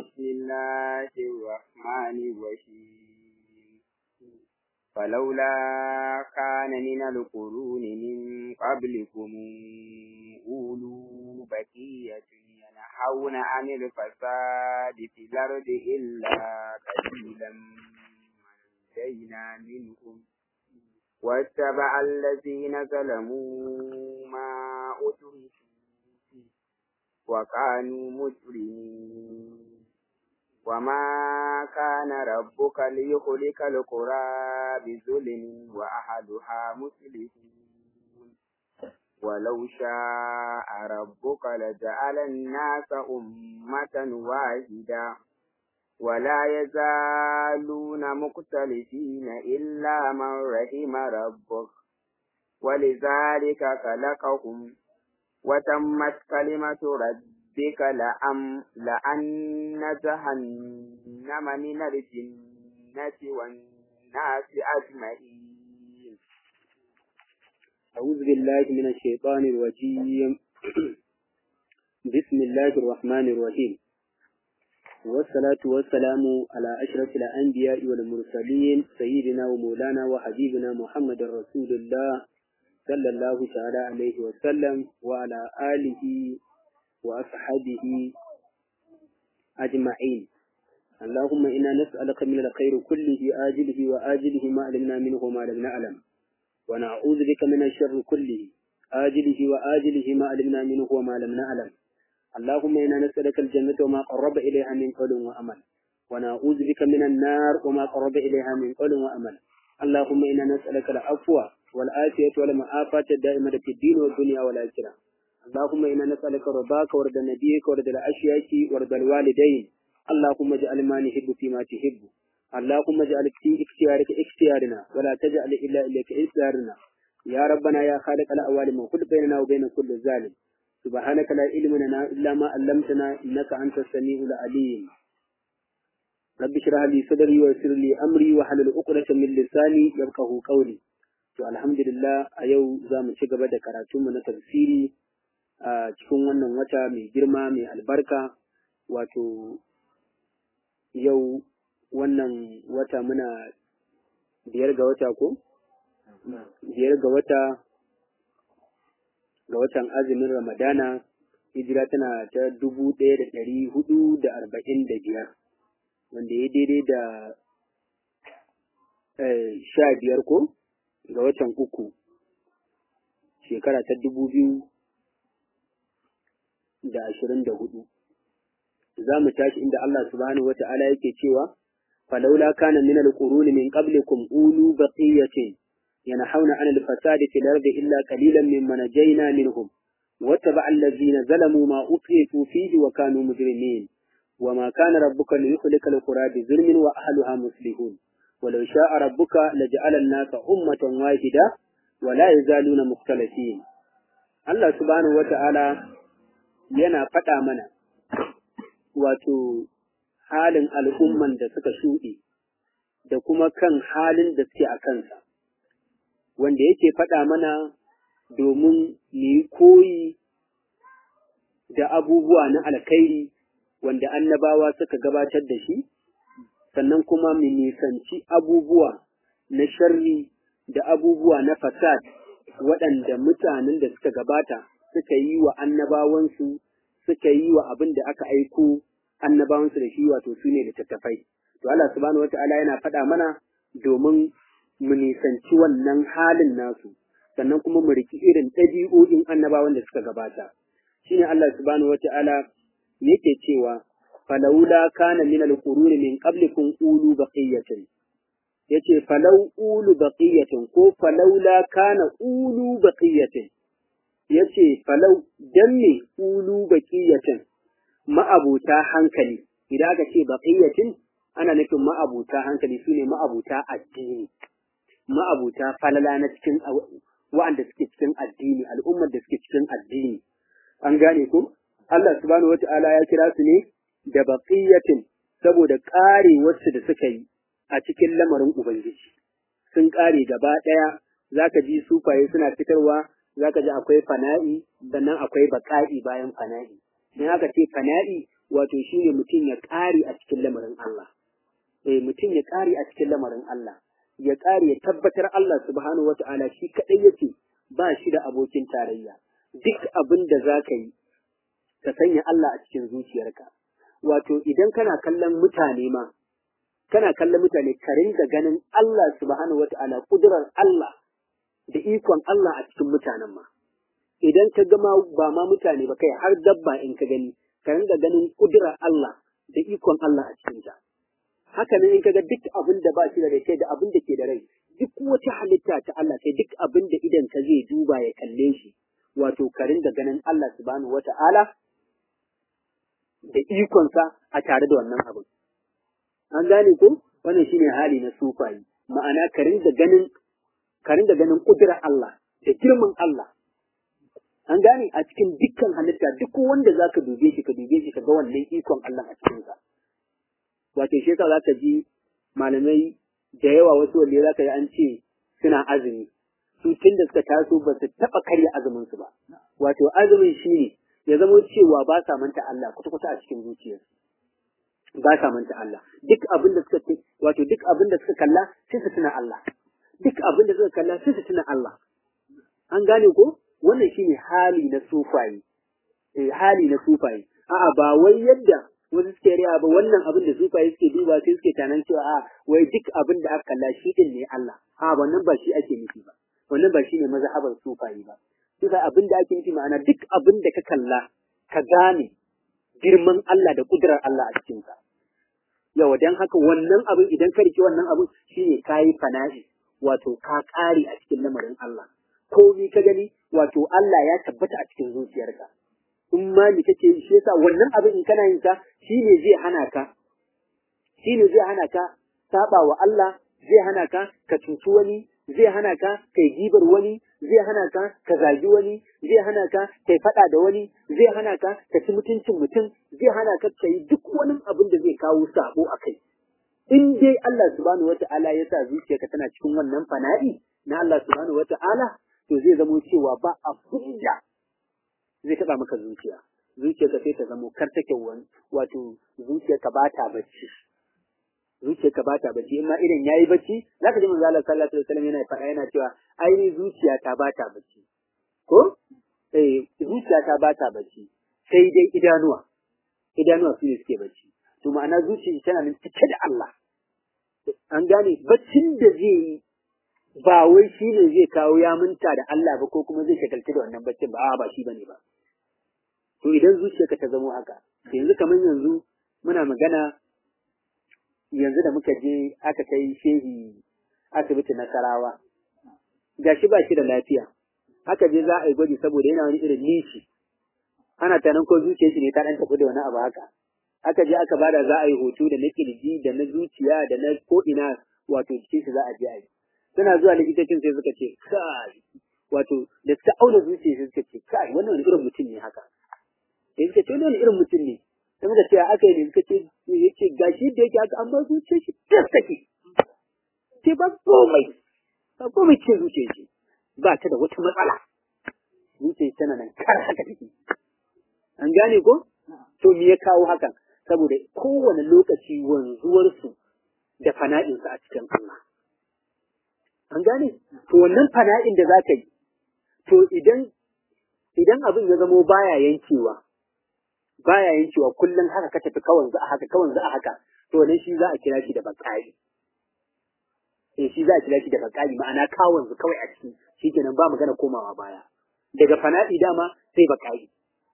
بسم الله الرحمن الرحيم فلولا كان من القرون من قبلكم أولو بقية ينحون عن الفساد في الأرض إلا قليلا منجينا منهم واتبع الذين ظلموا ما أتركوا فيه وكانوا مجرمين وما كان ربك ليخلق القرى بظلم وأهلها مسلمون ولو شاء ربك لجعل الناس أمة واحدة ولا يزالون مختلفين إلا من رحم ربك ولذلك خلقهم وتمت كلمة ربك لأم لأن جهنم من الجنة والناس أجمعين أعوذ بالله من الشيطان الرجيم بسم الله الرحمن الرحيم والصلاة والسلام على أشرف الأنبياء والمرسلين سيدنا ومولانا وحبيبنا محمد رسول الله صلى الله تعالى عليه وسلم وعلى آله وأصحابه أجمعين اللهم إنا نسألك من الخير كله آجله وآجله ما علمنا منه وما لم نعلم ونعوذ بك من الشر كله آجله وآجله ما علمنا منه وما لم نعلم اللهم إنا نسألك الجنة وما قرب إليها من قول وأمل ونعوذ بك من النار وما قرب إليها من قول وأمل اللهم إنا نسألك العفو والعافية والمعافاة الدائمة في الدين والدنيا والآخرة اللهم إنا نسألك رضاك ورضا نبيك ورضا الأشياء ورضا الوالدين اللهم اجعل ما نحب فيما تحب اللهم اجعل في اختيارك اختيارنا ولا تجعل إلا إليك اختيارنا يا ربنا يا خالق الأوالم وخذ بيننا وبين كل ظالم سبحانك لا علم لنا إلا ما علمتنا إنك أنت السميع العليم رب اشرح لي صدري ويسر لي أمري واحلل عقدة من لساني يفقهوا قولي to alhamdulillah a yau za mu ci gaba da karatunmu na tafsiri a cikin wannan wata mai girma mai albarka wato yau wannan wata muna biyar ga wata ko? biyar ga wata ga watan azumin ramadana hijira tana ta dubu ɗaya da ɗari hudu da arba'in da biyar wanda ya daidai da sha biyar ko ga watan uku shekara ta dubu biyu da ashirin da hudu za mu tashi inda Allah subhanahu wa ta'ala yake cewa falaula kana min al-quruni min qablikum ulu baqiyatin ينحون عن الفساد في الأرض إلا قليلا ممن نجينا منهم واتبع الذين ظلموا ما أطرفوا فيه وكانوا مجرمين وما كان ربك ليخلق القرى بظلم وأهلها مصلحون ولو شاء ربك لجعل الناس أمة واحدة ولا يزالون مختلفين الله سبحانه وتعالى yana faɗa mana wato halin al'umman da suka shuɗe da kuma kan halin da suke a kansa wanda yake faɗa mana domin mu yi koyi da abubuwa na alkhairi wanda annabawa suka gabatar da shi, sannan kuma mu nisanci abubuwa na sharri da abubuwa na fasad waɗanda mutanen da suka gabata suka yi wa annabawansu suka yi wa abin da aka aiko annabawansu da shi wato su ne littattafai. To Allah subhanahu wa ta'ala yana faɗa mana domin mu nisanci wannan halin nasu sannan kuma mu riki irin ɗabi'o'in annabawan da suka gabata shine Allah subhanahu wata'ala yake cewa falaula kana min al-quruni min qablikum ulu baqiyatin yace falau ulu baqiyatin ko falaula kana ulu baqiyatin yace falau dan me ulu baqiyatin ma'abuta hankali idan aka ce baqiyatin ana nufin ma'abuta hankali sune ma'abuta addini ma'abuta falala na cikin wa'anda suke cikin addini al'ummar da suke cikin addini an gane ku Allah subhanahu wata'ala ya kira su ne da baqiyatin saboda ƙare wasu da suka yi a cikin lamarin ubangiji sun ƙare gaba ɗaya zaka ji sufaye suna fitarwa zaka ji akwai fana'i sannan akwai baƙa'i bayan fana'i in aka ce fana'i wato shine mutum ya ƙare a cikin lamarin Allah eh mutum ya ƙare a cikin lamarin Allah ya ƙare ya tabbatar Allah subhanahu wata'ala shi kaɗai yake ba shi da abokin tarayya duk abin da za ka yi ka sanya Allah a cikin zuciyarka wato idan kana kallon mutane ma kana kallon mutane ka ringa ganin Allah subhanahu wata'ala kudurar Allah da ikon Allah a cikin mutanen ma idan ka gama ba ma mutane ba kai har dabba in ka gani ka ringa ganin kudurar Allah da ikon Allah a cikin ta haka ne in kaga duk abin da ba shi da rai kai da abin da ke da rai duk wata halitta ta Allah kai duk abin da idan ka zai duba ya kalle shi wato ka ringa ganin Allah subhanahu wata'ala da ikonsa a tare da wannan abin an gane ko wannan shine hali na sufayi ma'ana ka ringa ganin ka ringa ganin kudurar Allah da girman Allah an gane a cikin dukkan halitta duk wanda zaka dube shi ka dube shi ka ga wannan ikon Allah a cikin sa wato shi yasa zaka ji malamai da yawa wasu wanda zaka yi an ce suna azumi su tun da suka taso ba su taba karya azumin su ba wato azumin shine ya zama cewa ba sa manta Allah kwata-kwata a cikin zuciyarsu ba sa manta Allah duk abin da suka wato duk abin da suka kalla sai su tuna Allah duk abin da suka kalla sai su tuna Allah an gane ko wannan shine hali na sufayi eh hali na sufayi a'a ba wai yadda wasu suke riya ba wannan abin da sufayi suke duba sai suke tanan cewa a wai duk abin da aka kalla shi din ne Allah a wannan ba shi ake nufi ba wannan ba shine mazhabar sufayi ba sai abin da ake nufi ma'ana duk abin da ka kalla ka gane girman Allah da kudurar Allah a cikinsa. Yawa don haka wannan abin idan ka rike wannan abin shine ka yi fana'i wato ka ƙare a cikin lamarin Allah. Komi ka gani wato Allah ya tabbata a cikin zuciyarka. In ma ni kake shi yasa wannan abin in kana yin sa shine zai hana ka shine zai hana ka saba wa Allah zai hana ka ka cuci wani zai hana ka kai gibar wani zai hana ka ka zagi wani zai hana ka kai faɗa da wani zai hana ka ka ci mutuncin mutum zai hana ka ka yi duk wani abin da zai kawo sabo a kai in dai Allah subhanahu wata'ala ya sa zuciyarka tana cikin wannan fana'i na Allah subhanahu wata'ala to zai zamo cewa ba abin da zai taɓa maka zuciya zuciyarka sai ta zamo kar take wani wato zuciyarka ba ta bacci zuciyarka ba ta bacci in ma idan yayi bacci zaka ji manzo Allah sallallahu alaihi wasallam yana faɗa yana cewa ai zuciya ta ba ta bacci ko eh zuciya ta ba ta bacci sai dai idanuwa idanuwa su ne suke bacci to ma'ana zuciya tana nan cike da Allah an gane baccin da zai yi ba wai shi ne zai kawo ya minta da Allah ba ko kuma zai shagaltu da wannan baccin ba a ba shi bane ba to idan zuciyarka ta zamo haka yanzu kamar yanzu muna magana yanzu da muka je aka kai shehi asibiti nasarawa gashi ba shi da lafiya aka je za a yi gwaji saboda yana wani irin nishi ana tanan ko zuciyar shi ne ta dan tafi da wani abu haka aka je aka bada za a yi hoto da na kirji da na zuciya da na ko ina wato cikin shi za a je a yi suna zuwa likitocin sai suka ce kai wato da suka auna zuciya sai suka ce kai wannan wani irin mutum ne haka sai suka ce wani irin mutum ne sai muka ce aka yi ne suka ce yace gashi da yake haka an ba zuciyar shi tas take ce ba komai ba komai ce zuciyar shi ba ta da wata matsala zuciyar tana nan kar haka take an gane ko to me ya kawo hakan saboda kowane lokaci wanzuwarsu da fana'insu a cikin Allah an gane to wannan fana'in da za ka yi to idan idan abin ya zamo baya yankewa baya yankewa kullum haka ka tafi kawan za a haka kawan za a haka to nan shi za a kira shi da bakari eh shi za a kira shi da bakari ma'ana kawan zu kawai a ciki shikenan ba magana komawa baya daga fana'i dama sai bakari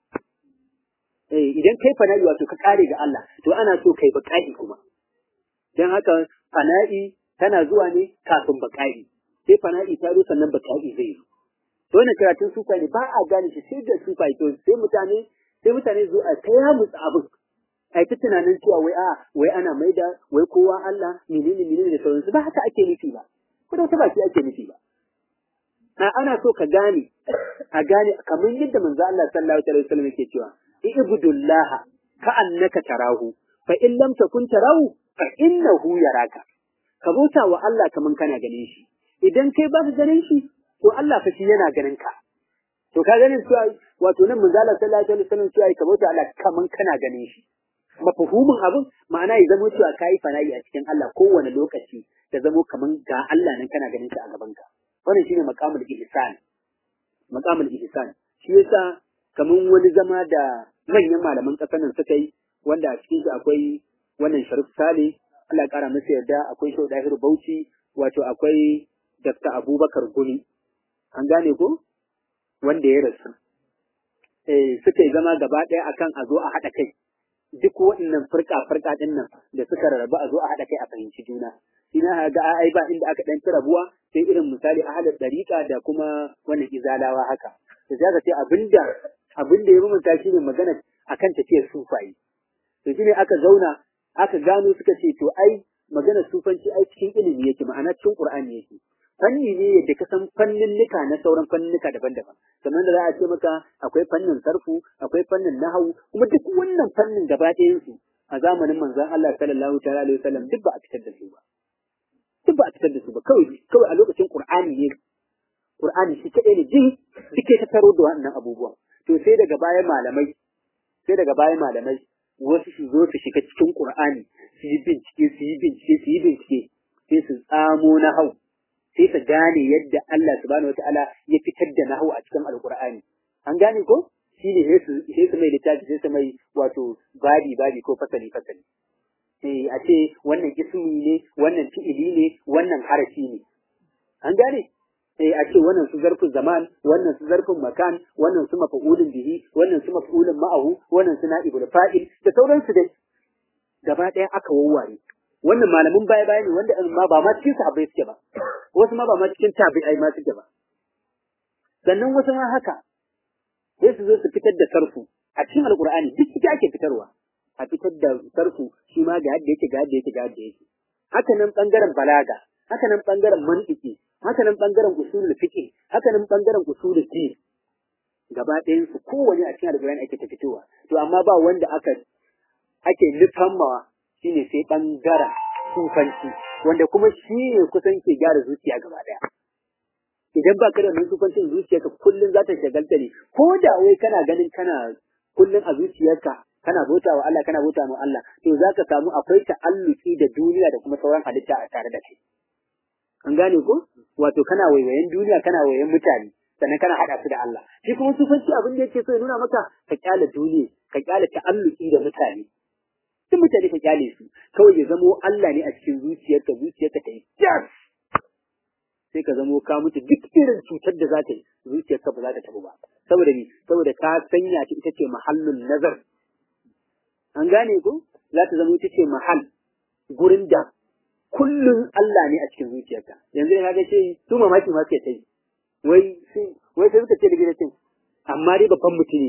eh idan kai fana'i wato ka kare ga Allah to ana so kai bakari kuma dan haka fana'i tana zuwa ne kafin bakari sai fana'i ta zo sannan bakari zai zo to wannan karatun sufa ne ba a gane shi sai da sufa to sai mutane sai mutane zo a kaya musu abin ai ta tunanin cewa wai a wai ana maida wai kowa Allah menene menene da sauransu ba haka ake nufi ba ko da ba shi ake nufi ba a ana so ka gane a gane kamar yadda manzo Allah sallallahu alaihi wasallam yake cewa ibudullah ka annaka tarahu fa in lam takun tarahu fa innahu yaraka ka bauta wa Allah kaman kana ganin shi idan kai ba ka ganin shi to Allah fa shi yana ganin ka to ka ganin cewa wato nan manzo Allah sallallahu alaihi wasallam cewa ka bauta Allah kaman kana ganin shi mafahumin abin ma'ana ya zamo cewa kayi fana'i a cikin Allah kowane lokaci da zamo kaman ga Allah nan kana ganin shi a gaban ka wannan shine maqamul ihsan maqamul ihsan shi yasa kaman wani zama da manyan malaman ƙasar nan suka yi wanda a cikin shi akwai wannan Sharif Sale Allah ya kara masa yarda akwai Shehu Dahiru Bauchi wato akwai Dr. Abubakar Guni an gane ko wanda ya rasu eh suka yi zama gaba ɗaya akan a zo a haɗa kai duk waɗannan furka-furka ɗin nan da suka rarraba a zo a haɗa kai a fahimci juna ina ga ai ba inda aka ɗan rabuwa sai irin misali ahalar ɗariƙa da kuma wannan izalawa haka da za ka ce abinda abinda ya mamanta shi ne magana akan tafiyar sufaye to shi ne aka zauna aka gano suka ce to ai magana sufanci ai cikin ilimi yake ma'ana cikin qur'ani yake fanni ne yadda ka san fanninnika na sauran fanninnika daban-daban kamar da za a ce maka akwai fannin sarfu akwai fannin nahawu kuma duk wannan fannin gaba ɗayan su a zamanin manzon Allah sallallahu ta'ala alaihi wasallam duk ba a fitar da su ba duk ba a fitar da su ba kawai kawai a lokacin qur'ani ne qur'ani shi kadai ne jin duke ta taro da wannan abubuwan to sai daga baya malamai sai daga baya malamai wasu su zo su shiga cikin qur'ani su yi bincike su yi bincike su yi bincike sai su tsamo na hau sai su gane yadda Allah subhanahu wataala ya fitar da nahu a cikin alqur'ani an gane ko shine sai su sai su mai littafi sai su mai wato babi babi ko fasali fasali eh a ce wannan ismi ne wannan fi'ili ne wannan harafi ne an gane eh a ce wannan su zarfin zaman wannan su zarfin makan wannan su mafa'ulun bihi wannan su mafa'ulun ma'ahu wannan su na'ibul fa'il da sauransu dai gaba ɗaya aka wawware wannan malamin baya baya ne wanda ma ba ma cikin sahabbai suke ba wasu ma ba ma cikin tabi'ai ma suke ba sannan wasu ma haka sai su zo su fitar da sarfu a cikin alqur'ani duk ita ake fitarwa a fitar da sarfu shi ma ga yadda yake ga yadda yake ga yadda yake haka nan bangaren balaga haka nan bangaren mantiki haka nan bangaren usulul fiqh haka nan bangaren usulul din gaba ɗayan su kowane a cikin alqur'ani ake ta fitowa to amma ba wanda aka ake nufammawa shine sai bangaren sufanci wanda kuma shi ne kusan ke gyara zuciya gaba ɗaya idan ba ka da wannan sufancin zuciyarka kullum za ta shagalta ne ko da wai kana ganin kana kullum a zuciyarka kana bauta wa Allah kana bauta wa Allah to za ka samu akwai ta'alluki da duniya da kuma sauran halitta a tare da kai an gane ko wato kana waiwayen duniya kana waiwayen mutane sannan kana haɗa su da Allah shi kuma sufanci abin da yake so ya nuna maka ka kyale duniya ka kyale ta'alluki da mutane duk mutane ka kyale su kawai ya zamo Allah ne a cikin zuciyarka zuciyarka ta yi jas sai ka zamo ka mutu duk irin cutar da za ta yi zuciyarka ba za ta tabu ba saboda ni saboda ka sanya ta ita ce mahallun nazar an gane ko za ta zama ita ce mahal gurin da kullum Allah ne a cikin zuciyarka yanzu ya ga ce su mamaki ma suke ta yi wai wai sai suka ce da gidan amma dai babban mutum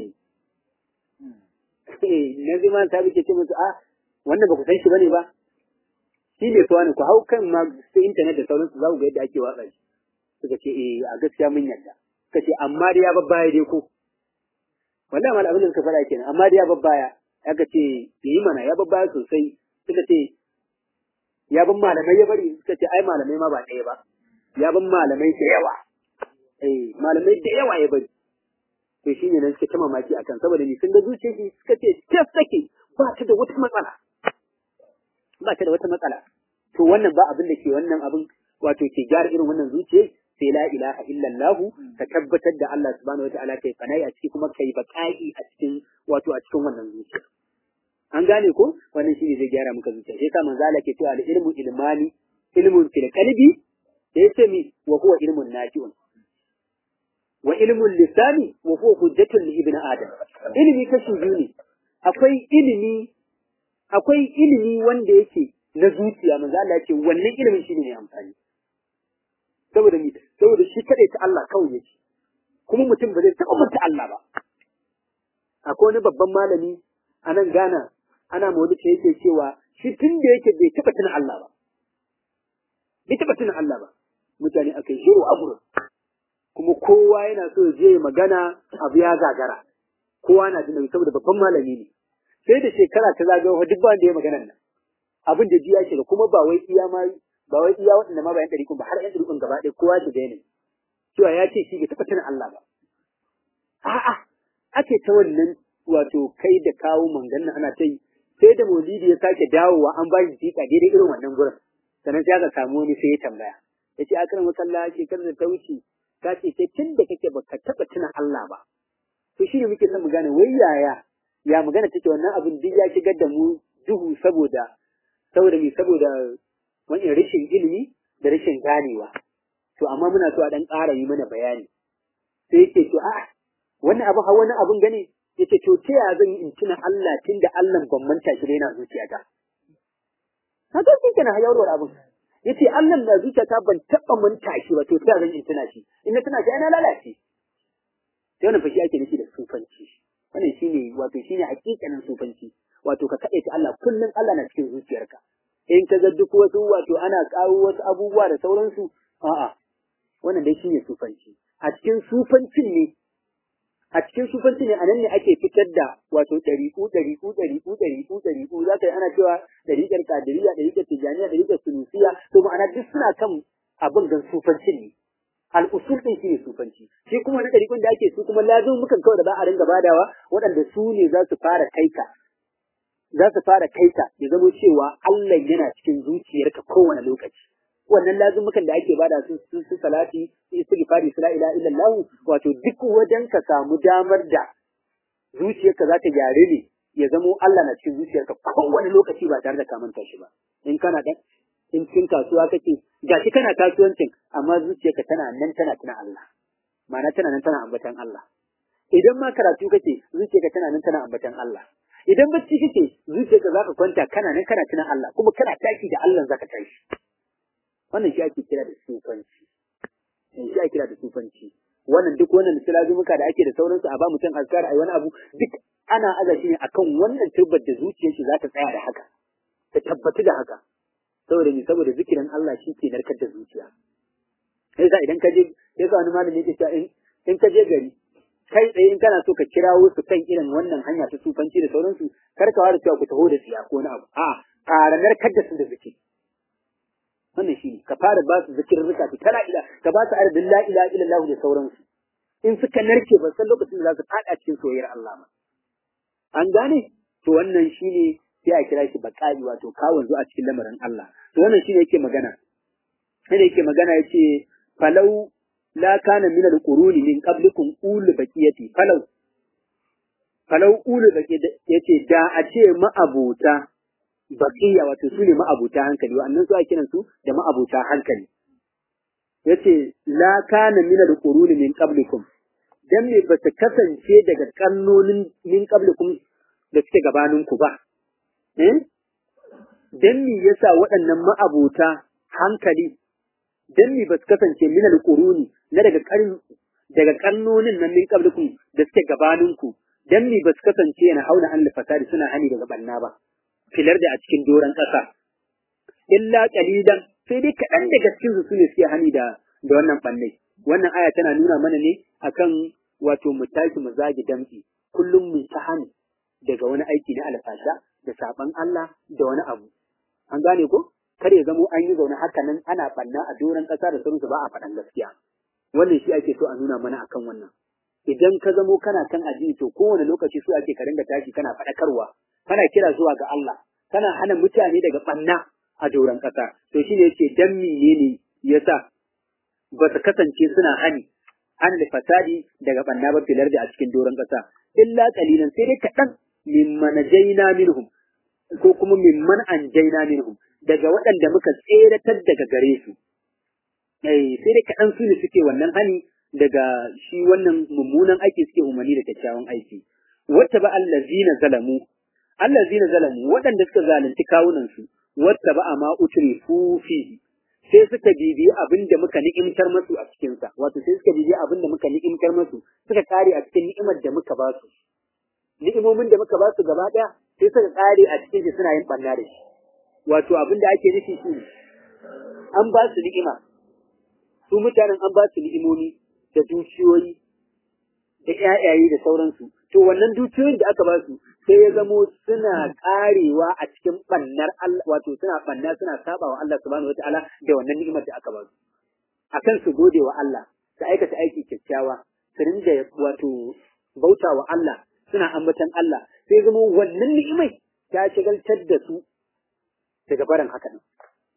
ne na zima ta ke ce musu a wannan ba ku san shi bane ba shi ne fa ku hau kan ma su internet da sauransu za ku ga yadda ake watsa shi suka ce eh a gaskiya mun yarda suka ce amma dai ya babbaya dai ko wallahi mal abin da suka faɗa kenan amma dai ya babbaya aka ce yi mana ya babbaya sosai suka ce ya ban malamai ya bari suka ce ai malamai ma ba ɗaya ba ya ban malamai da yawa eh malamai da yawa ya bari to shi ne nan suka ta mamaki akan saboda ni sun ga zuciyar shi suka ce tas take ba ta da wata matsala ba ta da wata matsala to wannan ba abin da ke wannan abin wato ke gyara irin wannan zuciya sai la ilaha illallah ka tabbatar da Allah subhanahu wataala kai fanai a ciki kuma kai baqai a cikin wato a cikin wannan zuciya an gane ko wannan shine zai gyara maka zuciya sai sa manzo Allah ke cewa al ilmu ilmani ilmun fil qalbi sai ce mi wa huwa ilmun nafi'un wa ilmun lisani wa huwa hujjatun li ibn adam ilimi kashi biyu ne akwai ilimi akwai ilimi wanda yake na zuciya manzo Allah yake wannan ilimin shine ne amfani saboda ni saboda shi kadai ta Allah kawai yake kuma mutum ba zai taɓa manta Allah ba akwai wani babban malami a nan Ghana ana maulidi yake cewa shi tun da yake bai taɓa tuna Allah ba bai taɓa tuna Allah ba mutane akai shiru a gurin kuma kowa yana so ya je magana abu ya gagara kowa na jin saboda babban malami ne sai da shekara ta zagayo duk ba wanda ya magana nan abin da jiya shiga kuma ba wai iya ma ba wai iya waɗanda ma ba yan ɗari ba har yan ɗari gaba ɗaya kowa shi da cewa ya ce shi bai taɓa tuna Allah ba a'a ake ta wannan wato kai da kawo manganna ana ta yi sai da maulidi ya sake dawowa an ba shi jika daidai irin wannan gurin sannan sai aka samu wani sai ya tambaya ya ce akar masalla shekarar da ta wuce ka ce sai tun da kake baka taɓa tuna Allah ba to shi ne muke son mu gane wai yaya ya magana take wannan abin duk ya shigar da mu duhu saboda saboda me saboda wani rashin ilimi da rashin ganewa to amma muna so a dan ƙara yi mana bayani sai yake to a wannan abu hawa wani abun gane yace to ta ya zan yi in tuna Allah tunda Allah ban manta shi da yana zuciyata haka shi kenan hayarwar abun yace Allah na zuciyata ban taba manta shi ba to ta ya zan in tuna shi in na tuna shi ana lalace sai wannan fashi ake nufi da sufanci wannan shine wato shine hakikanin sufanci wato ka kaɗe ta Allah kullum Allah na cikin zuciyarka in ka ga duk wasu wato ana kawo wasu abubuwa da sauransu a'a wannan dai shine sufanci a cikin sufancin ne a cikin sufanci ne anan ne ake fitar da wato ɗariƙu ɗariƙu ɗariƙu ɗariƙu ɗariƙu za ka yi ana cewa ɗariƙar kadiriya ɗariƙar tijaniya ɗariƙar sunusiya to ma'ana duk suna kan abin gan sufancin ne al'usul ɗin shi ne sufanci shi kuma na ɗariƙun da ake su kuma lazim mukan kawai da za a ringa badawa waɗanda su ne za su fara kaika za su fara kaika ya zamo cewa Allah yana cikin zuciyarka kowane lokaci wannan lazumukan da ake bada su su, su salati su istighfari su la ilaha illallah wato duk wajen ka samu damar da zuciyarka za ta gyare ne ya zamo Allah na cikin zuciyarka kowane lokaci ba tare da ka manta shi ba in kana dan in cikin kasuwa kake gashi kana kasuwancin amma zuciyarka tana nan tana tuna Allah ma'ana tana nan tana ambatan Allah idan ma karatu kake zuciyarka tana nan tana ambatan Allah idan bacci kake zuciyarka zaka kwanta kana nan kana tuna Allah kuma kana taki da Allah zaka tashi wannan shi ake kira da sufanci shi ake kira da sufanci wannan duk wannan muka da ake da sauransu a ba mutum azkar ai wani abu duk ana aza shi ne akan wannan tabbar da zuciyar shi za ta tsaya da haka ta tabbatu da haka saboda ni saboda zikirin Allah shi ke narkar da zuciya sai sa idan ka je sai sa wani malami yake cewa in in ka je gari kai tsaye in kana so ka kirawo su kan irin wannan hanya ta sufanci da sauransu kar ka ware cewa ku taho da tsiya ko wani abu a fara narkar da su da zikiri wannan shi ne ka fara ba su zikirrika su tana ila ka ba su arabin la ilaha illallah da sauransu in suka narke ba san lokacin da za su fada cikin soyayyar Allah ma an gane to wannan shine sai a kira shi baqali wato kawon zuwa cikin lamarin Allah to wannan shine yake magana sai yake magana yace falau la kana min al-quruni min qablikum ul baqiyati falau falau ul baqiyati yace da a ce ma'abuta baqiya wato su ne ma'abuta hankali wa'annan su ake kiran su da ma'abuta hankali yace la kana min al-quruni min qablikum dan me ba ta kasance daga kannonin min qablikum da suke gabanin ku ba eh dan me yasa waɗannan ma'abuta hankali dan me ba su kasance min al-quruni na daga karin daga kannonin nan min qablikum da suke gabanin ku dan me ba su kasance yana hauna an fasadi suna hani daga banna ba filar da a cikin doron ƙasa. Illa ƙalilan sai dai kaɗan daga cikin su sune suke hani da da wannan ɓanne. Wannan aya tana nuna mana ne akan wato mu tashi mu zagi damtsi kullum mu ta hani daga wani aiki na alfasha da saban Allah da wani abu. An gane ko? Kar ya zamo an yi zaune haka nan ana ɓanna a doron ƙasa da sauransu ba a faɗan gaskiya. Wannan shi ake so a nuna mana akan wannan. Idan ka zamo kana kan addini to kowane lokaci so ake ka ringa tashi kana faɗakarwa kana kira zuwa ga Allah, kana hana mutane daga ɓanna a doron ƙasa. To shi ne yake dan menene yasa ba su kasance suna hani an da fasadi daga ɓanna ba filar da a cikin doron ƙasa. Illa ƙalilan sai dai kaɗan mimman jaina minhum ko kuma mimman an jaina minhum daga waɗanda muka tseratar daga gare su. Eh, sai dai kaɗan su ne suke wannan hani daga shi wannan mummunan aiki suke umarni da kyakkyawan aiki. Wata ba allazina zalamu allazina zalamu waɗanda suka zalunci kawunansu wata ba ma utri fihi sai suka bibiyi abin da muka ni'imtar masu a cikinsa wato sai suka bibiyi abin da muka ni'imtar masu suka kare a cikin ni'imar da muka ba su ni'imomin da muka ba su gaba ɗaya sai suka kare a cikin shi suna yin ɓanna da shi wato abin da ake nufi shi an ba su ni'ima su mutanen an ba su ni'imomi da dukiyoyi da ƴaƴaye da sauransu to wannan dukiyoyin da aka ba su sai ya zamo suna karewa a cikin bannar Allah wato suna banna suna saba wa Allah subhanahu wataala da wannan ni'imar da aka ba su akan su gode wa Allah su aikata aiki kyakkyawa su rinda wato bauta wa Allah suna ambatan Allah sai zamo wannan ni'imai ta shagaltar da su daga barin haka nan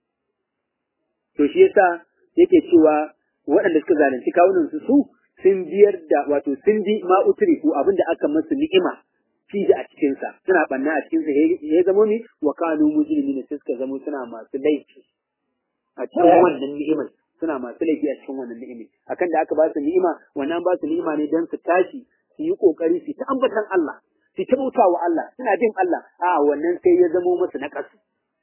to shi yasa yake cewa waɗanda suka zalunci kawunan su su sun biyar da wato sun bi ma utriku abinda aka masu ni'ima fi da a cikin sa suna banna a cikin sa ya zamo ni wa kanu mujrimina sai suka zamo suna masu laifi a cikin wannan ni'imar suna masu laifi a cikin wannan ni'imi akan da aka ba su ni'ima wannan ba su ni'ima ne don su tashi su yi kokari su ta ambatan Allah su ta bauta wa Allah suna jin Allah a wannan sai ya zamo musu na kasu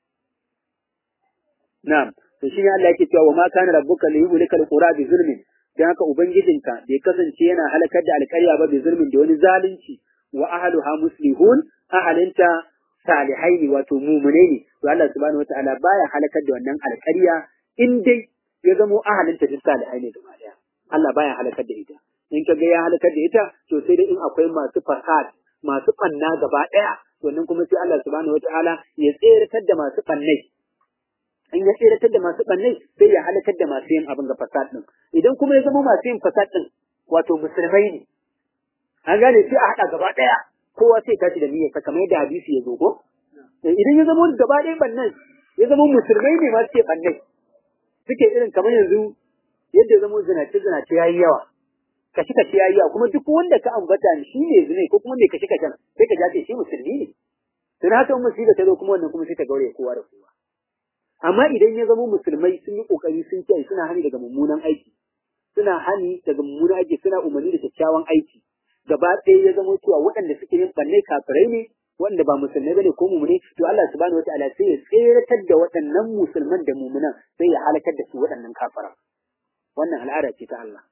na'am to shi ne Allah yake cewa wa ma kana rabbuka li yuhlika al-qura bi zulmin dan haka ubangijinka bai kasance yana halakar da alƙarya ba bi zulmin da wani zalunci wa ahluha muslihun ahalinta salihai ne wato mumunai ne to Allah subhanahu wataala baya halakar da wannan alƙarya in dai ya zamo ahalinta duk salihai ne gaba daya Allah baya halakar da ita in ka ga ya halakar da ita to sai dai in akwai masu fasad masu banna gaba daya to nan kuma sai Allah subhanahu wataala ya tseratar da masu bannai in ya tseratar da masu bannai sai ya halakar da masu yin abin ga fasad din idan kuma ya zama masu yin fasad din wato musulmai ne an gane sai a hada gaba daya kowa sai tashi da niyyar kamar yadda hadisi ya zo ko idan ya zama gaba ɗaya bannan ya zama musulmai ne masu ke bannai suke irin kamar yanzu yadda zama zinace zinace yayi yawa kashi kashi yayi yawa kuma duk wanda ka ambata shi ne zine ko kuma mai kashi kashen sai ka jace shi musulmi ne to na haka musiba ta zo kuma wannan kuma sai ta gaure kowa da kowa amma idan ya zama musulmai sun yi kokari sun kiyaye suna hani daga mummunan aiki suna hani daga mummunan aiki suna umarni da kyakkyawan aiki gaba ɗaya ya zama cewa waɗanda suke yin ɓanne kafirai ne waɗanda ba musulmai bane ko mumune to Allah subhanahu wataala sai ya tseratar da waɗannan musulman da mumunan sai ya halakar da su waɗannan kafara wannan al'ada ce ta Allah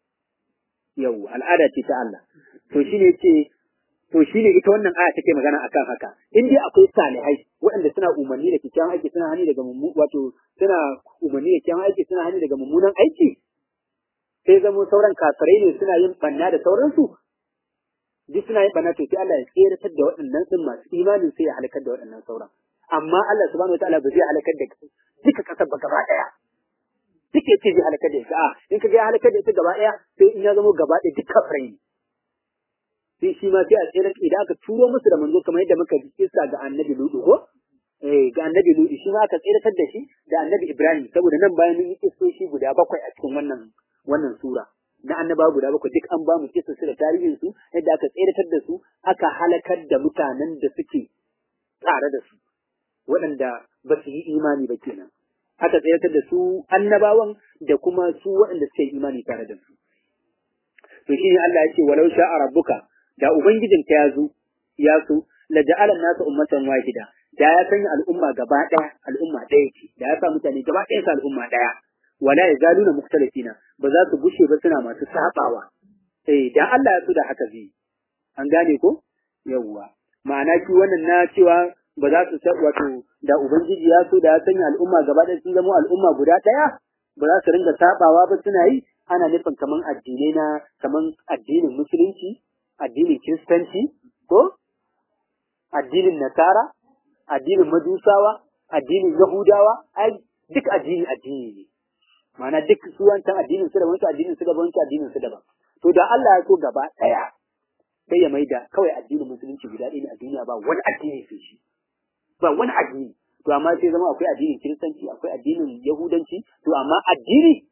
yau al'ada ce ta Allah to shine ce to shine ita wannan aya take magana akan haka in dai akwai salihai waɗanda suna umarni da kyakkyawan aiki suna hani daga mummu wato suna umarni da kyakkyawan aiki suna hani daga mummunan aiki sai zamo sauran kafirai ne suna yin banna da sauransu duk suna yin bana to sai Allah ya tseratar da waɗannan din masu imanin sai ya halakar da waɗannan sauran amma Allah subhanahu wataala ba zai halakar da duka kasar ba gaba ɗaya duk ya ce zai halakar da ita a in ka ga ya halakar da ita gaba ɗaya sai in ya zama gaba ɗaya duk kafirai ne sai shi ma sai a tsere idan aka turo musu da manzo kamar yadda muka ji kissa ga annabi Lutu ko eh ga annabi Lutu shi ma aka tseratar da shi da annabi Ibrahim saboda nan bayan mun yi kissoshi guda bakwai a cikin wannan wannan sura na annaba guda bakwai duk an ba mu kisa su da tarihin su yadda aka tseratar da su aka halakar da mutanen da suke tare da su waɗanda ba su yi imani ba kenan aka tseratar da su annabawan da kuma su waɗanda suke imani tare da su to shine Allah ya ce walau sha'a rabbuka da ubangijinka ya zo ya so la ja'ala nasu ummatan wahida da ya sanya al'umma gaba ɗaya al'umma ɗaya ce da ya sa mutane gaba ɗaya su al'umma ɗaya wala yazaluna mukhtalifina ba za su gushe ba suna masu sabawa eh dan Allah ya so da haka zai an gane ko yawwa ma'ana shi wannan na cewa ba za su wato da ubangiji ya so da ya sanya al'umma gaba ɗaya sun zama al'umma guda ɗaya ba za su ringa sabawa ba suna yi ana nufin kaman addinai na kaman addinin musulunci addinin kiristanci ko addinin nasara addinin majusawa addinin yahudawa ai duk addini addini ne ma'ana duk su wancan addinin su daban su addinin su daban su addinin su daban to da Allah ya so gaba daya sai ya maida kawai addinin musulunci guda ɗaya ne a duniya ba wani addini sai shi ba wani addini to amma sai zama akwai addinin kiristanci akwai addinin yahudanci to amma addini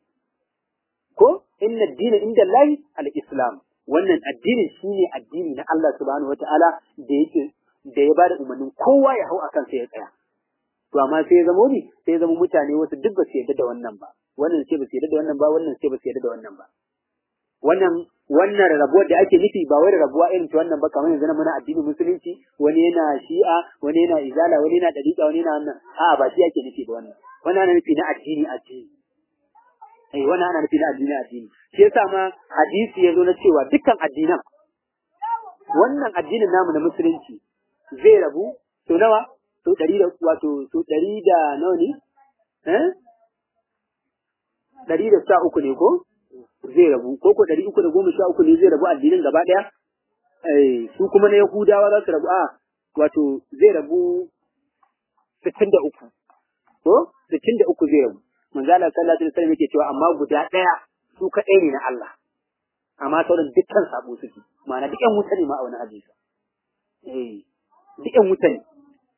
ko inna addina inda lahi al-islam wannan addinin shine addini na Allah subhanahu wataala da yake da ya bada umarnin kowa ya hau akan sai ya tsaya to amma sai ya zama ni sai ya zama mutane wasu duk ba su yarda da wannan ba wannan ce ba su yarda da wannan ba wannan ce ba su yarda da wannan ba wannan wannan rabuwar da ake nufi ba wai rabuwa irin ta wannan ba kamar yanzu na muna addinin musulunci wani yana shi'a wani yana izala wani yana dariqa wani yana wannan a'a ba shi ake nufi ba wannan wannan ana nufi na addini addini eh wannan ana nufi na addini addini shi yasa ma hadisi ya zo na cewa dukkan addinan wannan addinin namu na musulunci zai rabu to nawa to ɗari da wato to ɗari da nawa ne eh ɗari da sha uku ne ko zai rabu ko ko ɗari uku da goma sha uku ne zai rabu addinin gaba ɗaya eh su kuma na yahudawa za su rabu a wato zai rabu sittin da uku ko sittin da uku zai rabu manzo Allah sallallahu alaihi wasallam yake cewa amma guda ɗaya su kaɗai ne na Allah amma sauran dukkan sabo suke ma'ana duk ƴan wuta ne ma a wani hadisi eh duk ƴan wuta ne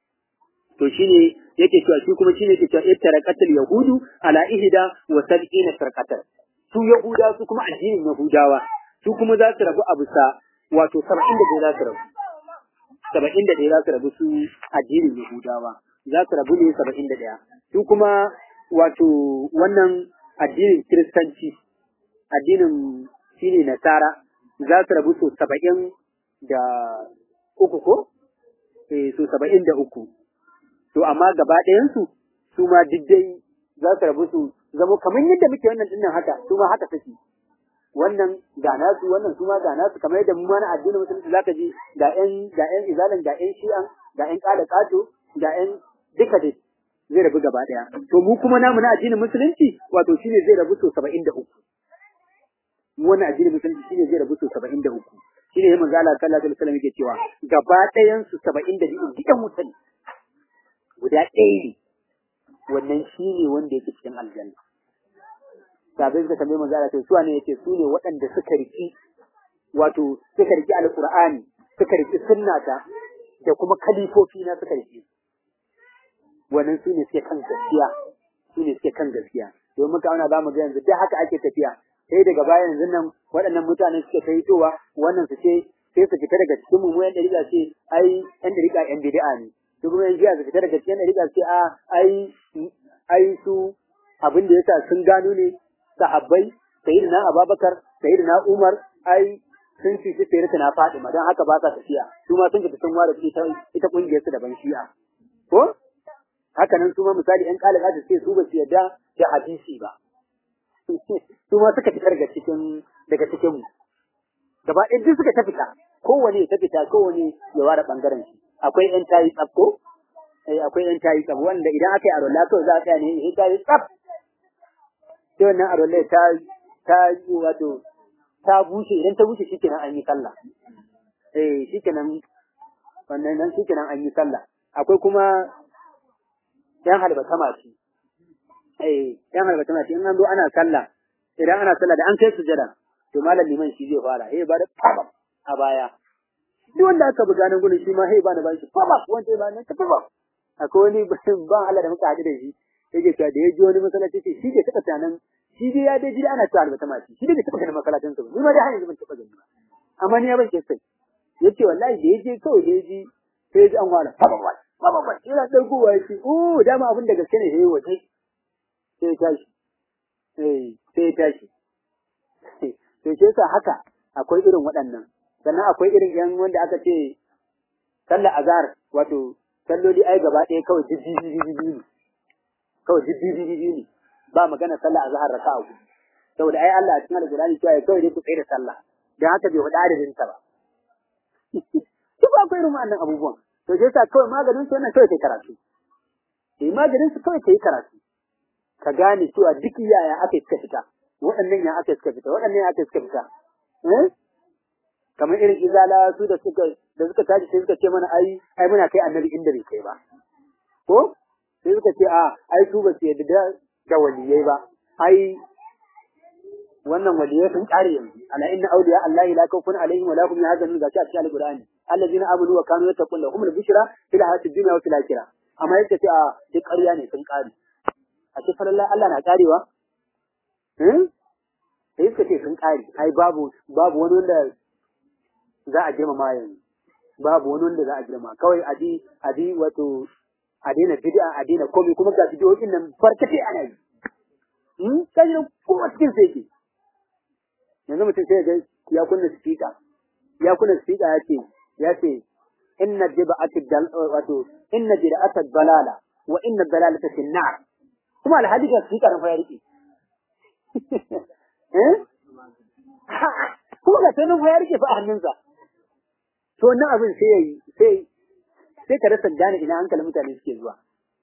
to shine yake cewa shi kuma shine yake cewa ittaraqatul yahudu ala ihda wa sab'ina farqatan su yahuda su kuma addinin yahudawa su kuma za su rabu a bisa wato 71 za su rabu 71 za su rabu su addinin yahudawa za su rabu ne 71 su kuma wato wannan addinin kiristanci addinin shine nasara za su rabu so 70 da uku ko eh so 73 to amma gaba ɗayansu su ma diddai za su rabu su zama kamar yadda muke wannan dinnan haka su ma haka take wannan ga nasu wannan su ma ga nasu kamar yadda mu ma na addinin musulunci zaka ji ga ƴan ga ƴan izalan ga ƴan shi'an ga ƴan ƙada ƙato ga ƴan duka dai zai rabu gaba ɗaya to mu kuma namu na addinin musulunci wato shine zai rabu so 73 mu wannan addinin musulunci shine zai rabu so 73 shine ya manzo Allah sallallahu alaihi wasallam yake cewa gaba ɗayan su 72 dukan mutane guda ɗaya ne wannan shi ne wanda yake cikin aljanna sabai suka tambaye manzo Allah su ne yace su ne waɗanda suka riki wato suka riki alqur'ani suka riki sunnata da kuma kalifofi na suka riki wannan su ne suke kan gaskiya su ne suke kan gaskiya domin muka auna zamu ga yanzu duk haka ake tafiya sai daga baya yanzu nan waɗannan mutane suke ta hitowa wannan su ce sai su fita daga cikin mu yan dariƙa ce ai yan dariƙa yan bid'a ne su kuma yan jiya su fita daga cikin dariƙa ce a ai ai su abin da yasa sun gano ne sahabbai sayyidina Abubakar sayyidina Umar ai sun ci su fere na Fatima dan haka ba sa tafiya su ma sun fita sun ware ita ita kungiyar su daban shi'a ko haka nan su ma misali yan kalaka su ce su ba su yarda da hadisi ba su ma suka fitar daga cikin daga cikin mu gaba ɗaya duk suka ta fita kowane ta fita kowane ya ware bangaren shi akwai yan tayi tsafko eh akwai yan tayi tsaf wanda idan aka yi arola kawai za a tsaya ne in tayi tsaf sai wannan arola ta ta yi wato ta bushe idan ta bushe shikenan an yi sallah eh shikenan wannan nan shikenan an yi sallah akwai kuma yan halbata masu eh yan halbata masu in an zo ana sallah idan ana sallah da an kai sujada to malam liman shi zai fara eh ba da fabam a baya duk wanda aka buga nan gurin shi ma hey ba na bashi fabam wanda ya ba na ta fabam akwai wani ban Allah da muka haɗu da shi yake cewa da ya ji wani masallaci ce shi bai taɓa tunanin shi dai ya dai ji ana cewa albata mashi shi dai bai taɓa ganin masallacin sa ni ma dai har yanzu ban taɓa gani ba amma ni ya ban sai yace wallahi da ya je kawai da ya ji sai ya ji an wala fabam wala fabam wala ina ɗaukowa ya ce oh dama abin da gaske ne yayi waje sai ya tashi eh sai ya tashi to shi yasa haka akwai irin waɗannan sannan akwai irin yan wanda aka ce sallar azhar wato salloli ai gaba ɗaya kawai jijjiji ne kawai jijjiji ne ba magana sallar azhar raka'a uku saboda ai Allah a cikin alqur'ani cewa kawai dai ku tsaye da sallah dan haka bai hudu adadin ta ba duk akwai irin wannan abubuwan to shi yasa kawai maganin su wannan kawai kai karatu eh maganin su kawai kai karatu ka gane cewa duk yaya aka suka fita waɗannan ya aka suka fita waɗannan ya aka suka fita eh kamar irin izala su da suka da suka tashi sai suka ce mana ai ai muna kai annabi inda bai kai ba ko sai suka ce a ai su ba su yadda da da waliyai ba ai wannan waliyai sun kare yanzu ala inna awliya allahi la khawfun alaihim wa la hum yahzanun gashi a cikin alqur'ani allazina amanu wa kanu yattaqun lahum al-bushra fil hayatid dunya wa fil akhirah amma yake ce a duk ƙarya ne sun kare a ce falalla Allah na karewa eh sai suka ce sun kare ai babu babu wani wanda za a girmama yanzu babu wani wanda za a girma kawai a ji a ji wato a daina bid'a a daina komai kuma ga bidiyoyin nan barkatai ana yi hmm kai ne kowa cikin sai ke yanzu mutum sai ga ya kunna speaker ya kunna speaker ya ce ya ce inna jiba'at dal wato inna jiba'at dalala wa inna dalalata fi nar kuma alhali ga speaker fa ya rike eh kuma ga sai nan fa ya rike fa a hannunsa to wannan abin sai yayi sai sai ka rasa gane ina hankalin mutane suke zuwa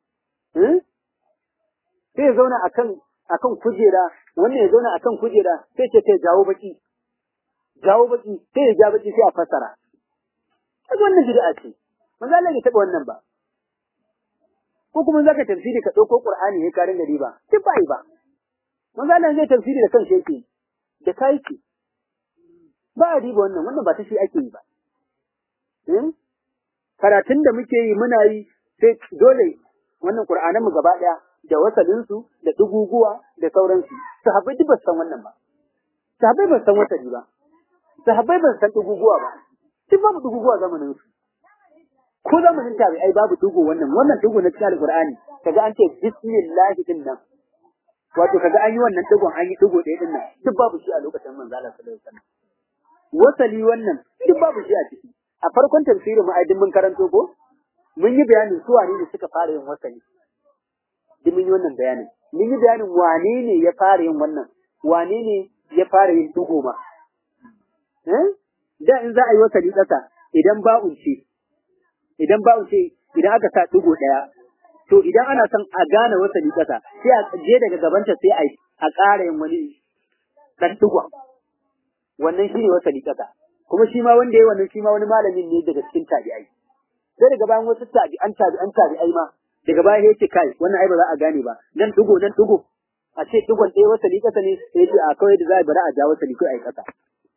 sai ya zauna akan akan kujera wannan ya zauna akan kujera sai ce kai jawo baki jawo baki sai ya ja baki sai a fassara kaga wannan bid'a ce manzo Allah ya taba wannan ba ko kuma zaka tafsiri ka dauko Qur'ani ya karin da riba duk bai ba manzo Allah zai tafsiri da kansa yake da kai ce ba a riba wannan wannan ba ta shi ake yi ba karatun da muke yi muna yi sai dole wannan Qur'anan mu gaba daya da wasalin su da duguguwa da sauransu sahabbai duk ba san wannan ba sahabbai ba san wasali ba sahabbai ba san duguguwa ba duk babu duguguwa zamanin su ko zamanin tabi'ai babu dugu wannan wannan dugu na cikin alqur'ani kaga an ce bismillah din nan wato kaga an yi wannan dugun an yi dugu ɗaya din nan duk babu shi a lokacin manzo Allah sallallahu alaihi wasallam wasali wannan duk babu shi a ciki a farkon tafsirin mu aidin mun karanto ko mun yi bayanin su wane ne suka fara yin wasali duk mun yi wannan bayanin mun yi bayanin wane ne ya fara yin wannan wane ne ya fara yin dugo ma eh da in za a yi wasali ƙasa idan ba'un ce idan ba'un ce idan aka sa dugo ɗaya to idan ana son a gane wasali ƙasa sai a je daga gabanta sai a a ƙara yin wani ɗan dugon wannan shi ne wasali ƙasa kuma shi ma wanda ya wannan shi ma wani malamin ne daga cikin tabi'ai sai daga bayan wasu tabi'an tabi'an tabi'ai ma daga baya yace kai wannan ai ba za a gane ba nan dugo nan dugo a ce dugon ɗaya wasali ƙasa ne sai ce a kawai da za a bari a ja wasali kai ai ƙasa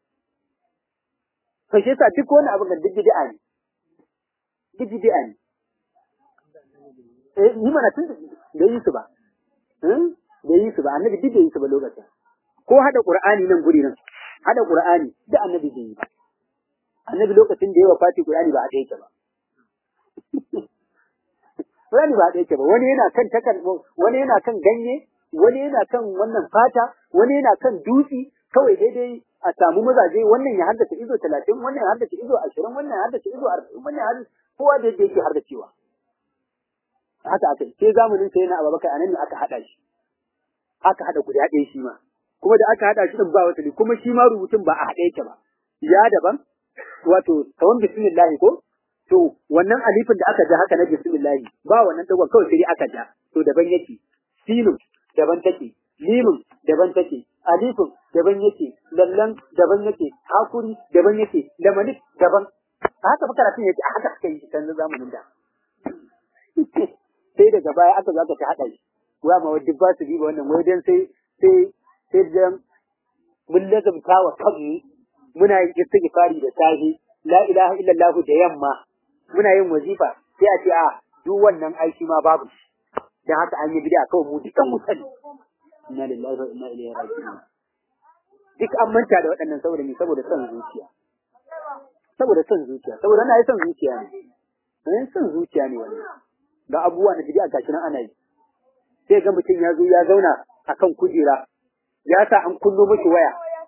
to shi yasa duk wani abu ga duk bid'a ne duk bid'a ne eh ni mana tun da yi su ba da yi su ba annabi duk da yi su ba lokacin ko hada qur'ani nan guri nan hada qur'ani da annabi bai yi ba annabi lokacin da ya wafati qur'ani ba a da yake ba qur'ani ba a da yake ba wani yana kan takan wani yana kan ganye wani yana kan wannan fata wani yana kan dutsi kawai daidai a samu mazaje wannan ya haddace izo talatin wannan ya haddace izo ashirin wannan ya haddace izo arba'in wannan ya haddace kowa da yadda yake haddacewa haka aka sai zamanin sai na ababakar anan ne aka hada shi aka hada guda ɗaya shi ma kuma da aka hada shi din ba wata kuma shi ma rubutun ba a haɗe yake ba ya daban wato kawan bismillah ko to wannan alifin da aka ja haka na bismillah ba wannan dagon kawai sai aka ja to daban yake sinun daban take limin daban take alifin daban yake lallan daban yake hakuri daban yake lamanik daban haka fa karatun yake haka aka yi shi kan zamanin da sai daga baya aka zo aka ta haɗa shi wa ma wadda ba su riba wannan wai dan sai sai sai dan mun lazumta wa kanmu muna yin istighfari da safe la ilaha illallah da yamma muna yin wazifa sai a ce a duk wannan aiki ma babu dan haka an yi bid'a kawai mu dukan mu sani inna lillahi wa inna ilaihi raji'un duk an manta da waɗannan saboda ni saboda son zuciya saboda son zuciya saboda na yi son zuciya ne son zuciya ne wannan ga abubuwa na bid'a gashi nan ana yi sai ga mutum ya zo ya zauna akan kujera ya sa an kullo miki waya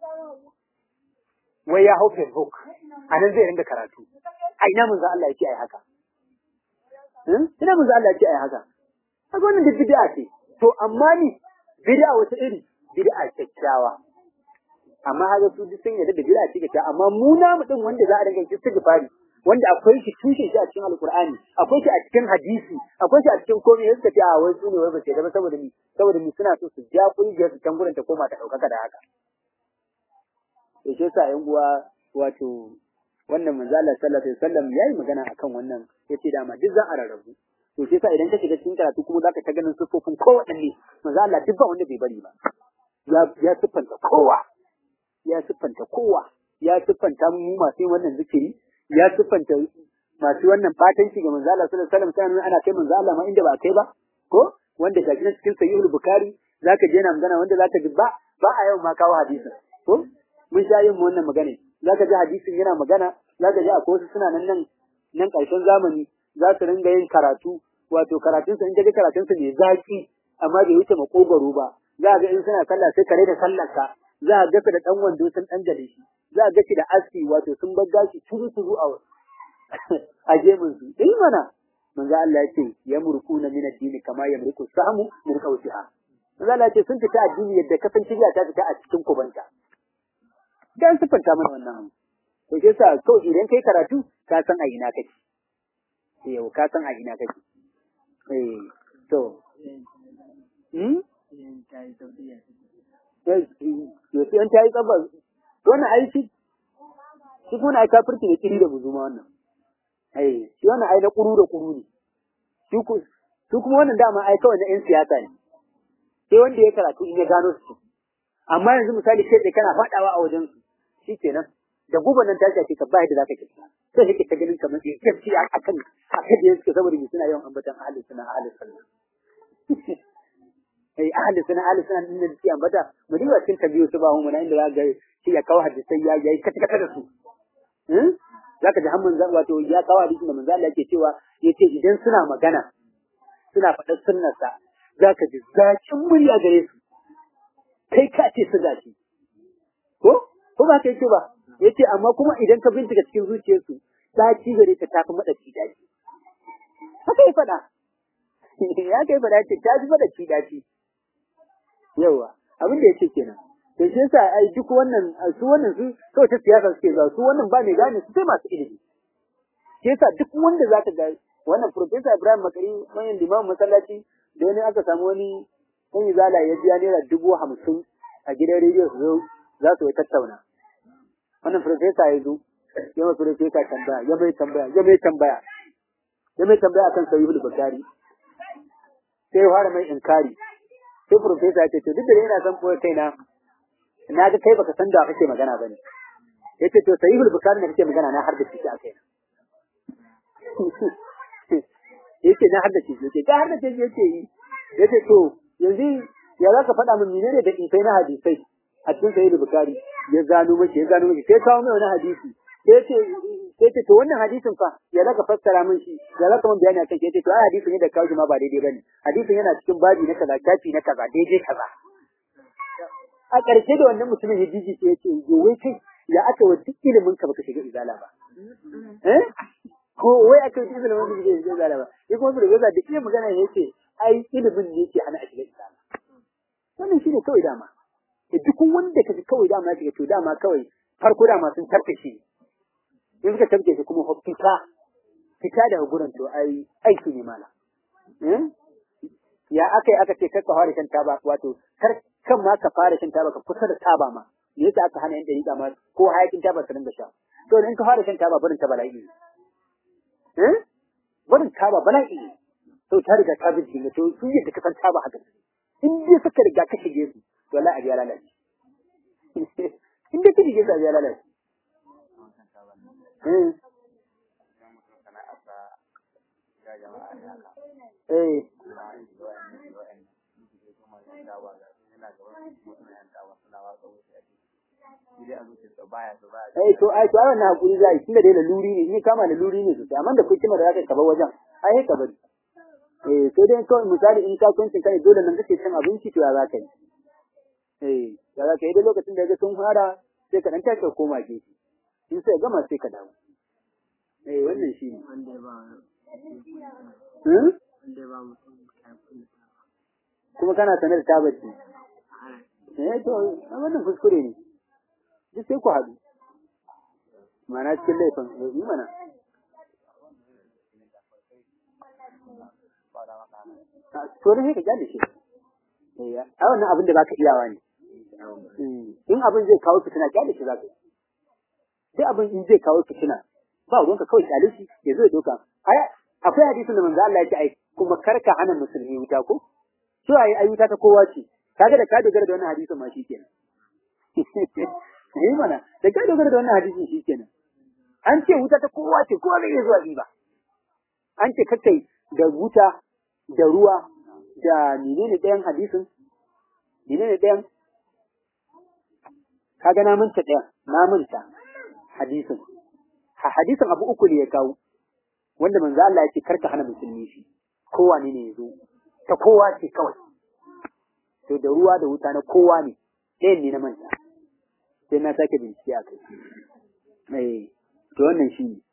wai ya hau Facebook a nan zai ringa karatu a ina mun za Allah ya ce ai haka ina mun za Allah ya ce ai haka kaga wannan duk bid'a ce to amma ni bid'a wata iri bid'a kyakkyawa amma haka su duk sun yarda da bid'a ce kyakkyawa amma mu na mutum wanda za a ringa istighfari wanda akwai shi tushen shi a cikin alkur'ani akwai shi a cikin hadisi akwai shi a cikin komai yadda ce a wai su ne wai ba ce da saboda ni saboda ni suna so su ja kungiyar su can gurin ta koma ta ɗaukaka da haka to shi yasa yan uwa wato wannan manzo Allah sallallahu alaihi wasallam yayi magana akan wannan yace dama duk za a rarrabu to shi yasa idan ka shiga cikin karatu kuma zaka ta ganin sufofin kowanne manzo Allah duk ba wanda bai bari ba ya ya siffanta kowa ya siffanta kowa ya siffanta mu masu yin wannan zikiri ya siffanta masu wannan fatanci ga manzo Allah sallallahu alaihi wasallam sai ana kai manzo Allah ma inda ba kai ba ko wanda ga cikin sahihul bukhari zaka je na magana wanda zaka ji ba ba a yau ma kawo hadisin ko mun sha yin wannan magana zaka ji hadisin yana magana zaka ji akwai wasu suna nan nan nan karshen zamani za su ringa yin karatu wato karatunsa in ka ji karatunsa mai zaki amma bai wuce makogaro ba za ga in suna sallah sai kare da sallarka za a ga da dan wando sun dan gale shi za a ga shi da aski wato sun bar gashi turu turu a a gemun su dai mana manzo Allah ya ce ya murkuna min addini kama ya murku samu min qawsiha manzo Allah ya ce sun fita addini yadda kasan shirya ta fita a cikin kubanta dan sifanta mana wannan to ke sa to idan kai karatu ka san a ina kake yau ka san a ina kake eh to hmm yaushe an ta yi tsabar wannan aiki shi kuma ai kafirci ne kiri da buzuma wannan ai shi wannan ai na kuru da kuru ne shi ku su kuma wannan dama ai kawai na yan siyasa ne sai wanda ya karatu in ya gano su amma yanzu misali kai da kana fadawa a wajen su shikenan da guban nan ta shafe ka ba yadda zaka ci sai kake ta ganin kamar sai kace akan akan da suke saboda mu suna yawan ambatan ahli sunna ahli sunna eh ahli sunna ahli sunna din da suke ambata mu diba cikin tabiyu su ba mu na inda zaka ga shi ya kawo hadisai ya yayi kata kata da su eh zaka ji hamman wato ya kawo hadisin da manzo Allah yake cewa yace idan suna magana suna faɗar sunnarsa zaka ji zakin murya gare su kai ka ce su gashi ko ko ba kai ce ba yace amma kuma idan ka bincika cikin zuciyarsu daci gare ta tafi madaci daci haka ya faɗa ya kai faɗa ce ta ji madaci daci yawa abin da yace kenan to shi yasa ai duk wannan su wannan su kawai ta siyasa suke zuwa su wannan ba mai gane su sai masu ilimi shi yasa duk wanda zaka ga wannan professor Ibrahim Makari wannan limamin masallaci da wani aka samu wani ɗan izala ya biya naira dubu hamsin a gidan rediyo su zo za su yi tattauna wannan professor ya zo ya mai professor tambaya ya mai tambaya ya mai tambaya ya mai tambaya akan sahihul bukhari sai ya fara mai inkari sai professor ya ce to duk da yana son boye kaina na ga kai baka san da kake magana bane yace to sahihul bukhari ne kake magana na har da shi a kaina yace na har da shi yace ga har da shi yace yi yace to yanzu ya zaka faɗa min menene da ifai na hadisai a cikin sahihul bukhari ya gano mashi ya gano mashi sai kawo mai wani hadisi sai ce sai ce to wannan hadisin fa ya zaka fassara min shi ya zaka min bayani akan shi yace to ai hadisin ne da kawo shi ma ba daidai bane hadisin yana cikin babi na kaza kafi na kaza daidai kaza a ƙarshe da wannan mutumin ya jiji sai ya ce yo wai kai ya aka wa duk ilimin ka baka shiga izala ba eh ko wai aka yi ilimin ka baka shiga izala ba ya kuma da gaza da iya magana ya ce ai ilimin ne yake hana a shiga izala wannan shine kawai dama da duk wanda kaji kawai dama ya shiga to dama kawai farko dama sun tarke shi in suka tarke shi kuma fita fita daga gurin to ai aiki ne mala ya aka yi aka ce kar ka fara shan taba wato kar kan ma ka fara shan taba ka kusa da taba ma me yasa aka hana yan dariƙa ma ko hayakin taba su dinga sha to in ka fara shan taba barin ta bala'i ne eh barin taba bala'i ne to ta riga ta bincike to sun yadda ka san taba haka in dai suka riga ka shige su to wallahi abiya lalace in dai ka shige su abiya lalace eh Eh to ai to wannan hakuri zai tunda dai laluri ne ni kama laluri ne sosai amma da kuke kima da zaka kaba wajen ai ka bari eh sai dai kawai misali in ka kuncin kai dole nan kake cin abinci to ya zaka yi eh ya zaka yi da lokacin da ga sun fara sai ka dan tashi ka koma gefe in sai gama sai ka dawo eh wannan shi ne wanda ba hmm? wanda ba mutum kuma kana sanar da tabbaci eh to wannan kuskure ne duk sai ku haɗu mana cikin laifin yi mana to da sai ka gyale shi eh a wannan abin da baka iyawa ne in abin zai kawo fitina gyale shi zaka duk abin in zai kawo fitina ba ruwanka kawai gyale shi ya zo ya doka akwai hadisin da manzo Allah ya ce ai kuma karka hana musulmi wuta ko so ai ai wuta ta kowa ce kaga da ka dogara da wannan hadisin ma shikenan eh mana da ka dogara da wannan hadisin shikenan an ce wuta ta kowa ce kowa zai iya zuwa ba an ce kakai da wuta da ruwa da menene ɗayan hadisin menene ɗayan kaga na manta ɗayan na manta hadisin ha hadisin abu uku ne ya kawo wanda manzo Allah ya ce karka hana musulmi shi kowa ne ne yazo ta kowa ce kawai to da ruwa da wuta na kowa ne ɗayan ne na manta sai na sake bincike a kai eh to wannan shi ne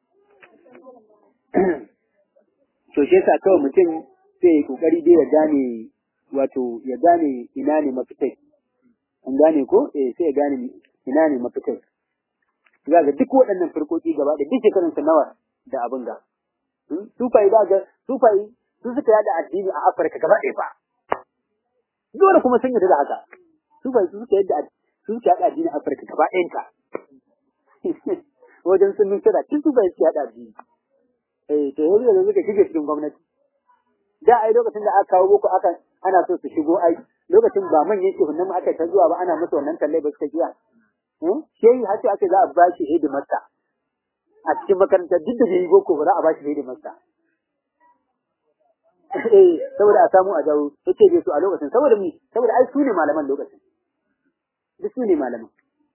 to shi yasa kawai mutum sai ya kokari dai ya gane wato ya gane ina ne mafitai an gane ko eh sai ya gane ina ne mafitai za ga duk waɗannan farkoki gaba da duk shekarunsa nawa da abin ga sufai za ga sufai su suka yada addini a Afirka gaba ɗaya fa dole kuma sun yarda da haka sufai su suka yada su suka yada addini a Afirka gaba ɗayan ta wajen sun nuna da tun sufai suka yada addini eh to yanzu da suka shige cikin gwamnati da ai lokacin da aka kawo boko aka ana so su shigo ai lokacin ba manyan shehunan mu aka ta zuwa ba ana musu wannan talle ba suka kiya shehi har sai aka za a ba shi hidimarsa a cikin makarantar duk da bai boko ba za a ba shi hidimarsa eh saboda a samu a jawo yake bai su a lokacin saboda mi saboda ai su ne malaman lokacin duk su ne malaman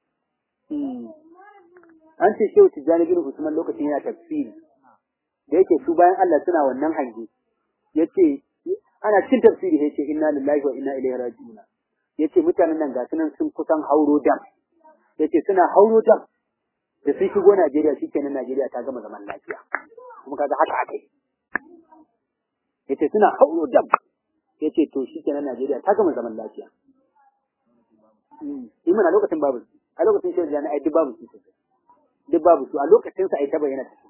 an ce shehu tijjani bin usman lokacin yana tafsiri da yake su bayan Allah suna wannan hange yace ana cikin tafsiri yace inna lillahi wa inna ilaihi raji'un yace mutanen nan ga sunan sun kusan hauro dam yace suna hauro dam da sun shigo Najeriya shikenan Najeriya ta gama zaman lafiya kuma kaga haka akai yace suna hauro dam yace to shikenan Najeriya ta gama zaman lafiya in mana lokacin babu a lokacin shi da ai duk babu su duk babu su a lokacin sa ai ta bayyana ta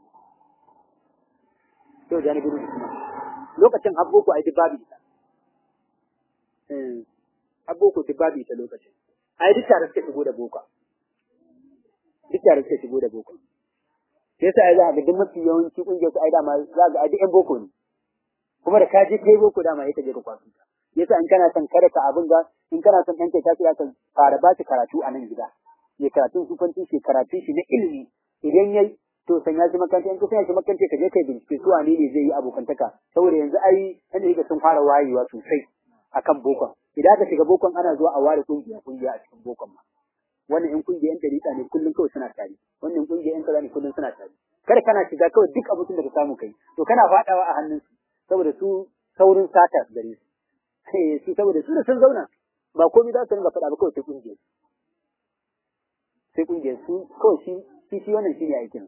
to da ni gudu lokacin abboko ai duk babu ita eh abboko duk babu ita lokacin ai duk tare suka shigo da boko duk tare suka shigo da boko sai sai za ga duk mafi yawanci kungiyar su ai dama za ga ai duk yan boko ne kuma da ka je kai boko dama ita je ka kwasu ta yasa in kana son kada ka abin ga in kana son ɗan kai ka fara ba shi karatu a nan gida ya karatun sufanci shi karatun shi na ilimi idan yayi to sanya shi makaranta in ka sanya shi makaranta ka je kai bincike su wane ne zai yi abokantaka saboda yanzu ai an da sun fara wayewa sosai akan bokon idan ka shiga bokon ana zuwa a ware kungiya kungiya a cikin bokon ma wannan in kungiya yan dariƙa ne kullum kawai suna tare wannan kungiya yan kaza ne kullum suna tare kada kana shiga kawai duk abin da ka samu kai to kana faɗawa a hannun su saboda su saurin sata gare su su saboda su da sun zauna ba komai za su ringa faɗa ba kawai sai kungiyar sai kungiyar su kawai shi shi shi wannan shine aikin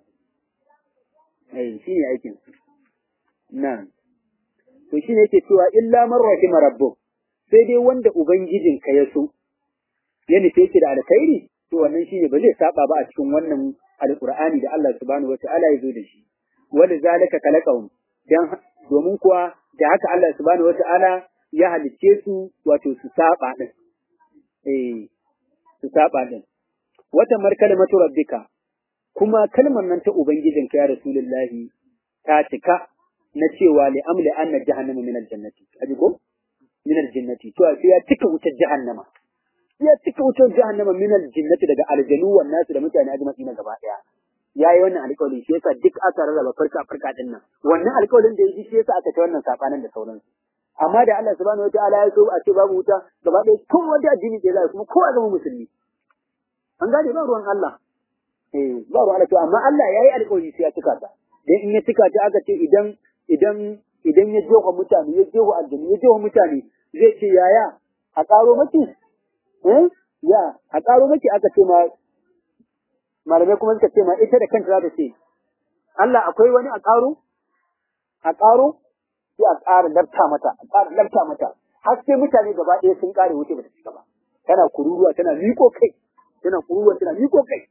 eh shine aikin na to shine yake cewa illa man rahima rabbuk sai dai wanda ubangijin ka ya so ya nufe ki da alkhairi to wannan shine ba zai saba ba a cikin wannan alqur'ani da Allah subhanahu wataala ya zo da shi wanda zalika kalaqahum dan domin kuwa da haka Allah subhanahu wataala ya halicce su wato su saba din eh su saba din wata markalimatu rabbika kuma kalmar nan ta ubangijinka ya rasulullahi ta cika na cewa li amli anna jahannama min aljannati aji ko min aljannati to sai ya cika wutar jahannama ya cika wutar jahannama min aljannati daga aljanu wan nasu da mutane ajma'i na gaba daya yayi wannan alƙawari shi yasa duk aka rarraba farka farka din nan wannan alƙawarin da yaji shi yasa aka ta wannan sabanin da sauransu amma da Allah subhanahu wataala ya so a ce babu wuta gaba ɗaya kowa da addini da zai kuma kowa zama musulmi an gane ba ruwan Allah eh ba ruwan Allah to amma Allah yayi alƙawari sai ya cika ta dan in ya cika ta aka ce idan idan idan ya jeho mutane ya jeho aljani ya jeho mutane zai ce yaya a ƙaro maki eh ya a ƙaro maki aka ce ma malamai kuma suka ce ma ita da kanta za ta ce Allah akwai wani a ƙaro a ƙaro sai a ƙara lafta mata a ƙara lafta mata har sai mutane gaba ɗaya sun ƙare wuce ba ta cika ba tana kururuwa tana miko kai tana kururuwa tana miko kai